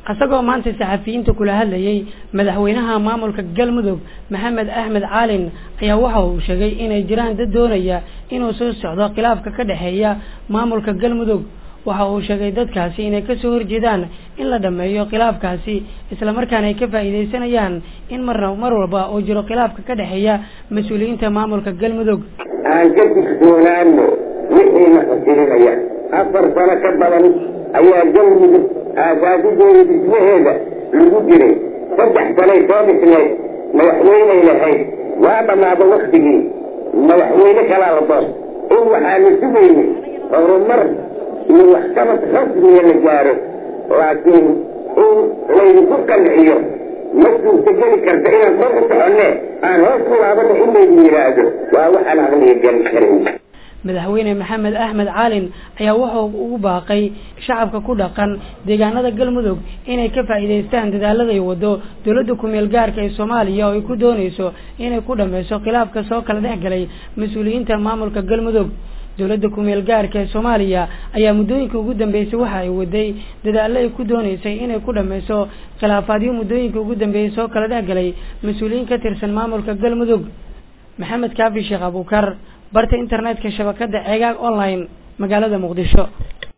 isagoo maanta saxafiyiinta kula hadlayay madaxweynaha maamulka galmudug maxamed axmed caalin ayaa waxa uu sheegay inay jiraan dad doonaya inuu soo socdo khilaafka ka dhexeeya maamulka galmudug waxa uu sheegay dadkaasi inay kasoo horjeedaan in la dhameeyo khilaafkaasi islamarkaana ay ka faa'iidaysanayaan in marna mar walba uu jiro khilaafka ka dhexeeya mas-uuliyiinta maamulka galmudug aan ka digtoonaano wixiina fasilinaya afar sano ka badan ayaa galmudug aasaasideeda dhismaheeda lagu jiray saddex sanay soo dhisnayd madaxweyney lahayd waa dhammaada waktigii madaxweyne kalaa la doon in waxaanu sugaynay horumar iyo waxqabad rasmiya la gaaro laakiin in laydinku qanciyo ma suurtageli karta inaan kor u soconne aan hoos ku laabana in laydu yidhaahdo waa waxaan aqliga geli karin madaxweyne maxamed axmed caalin ayaa wuxuu ugu baaqay shacabka ku dhaqan deegaanada galmudug inay ka faa'iidaystaan dadaalada ay wado dowladda kumeel gaarka ee soomaaliya oo ay ku doonayso inay ku dhameyso khilaafka soo kala dhex galay mas-uuliyiinta maamulka galmudug dowladda kumeel gaarka ee soomaaliya ayaa muddooyinka ugu dambeysay waxa ay waday dadaallo ay ku dooneysay inay ku dhameyso khilaafaadyo muddooyinka ugu dambeeyay soo kala dhex galay mas-uuliyiin ka tirsan maamulka galmudug maxamed kaafi sheekh abuukar barta internetka shabakada ceegaag online magaalada muqdisho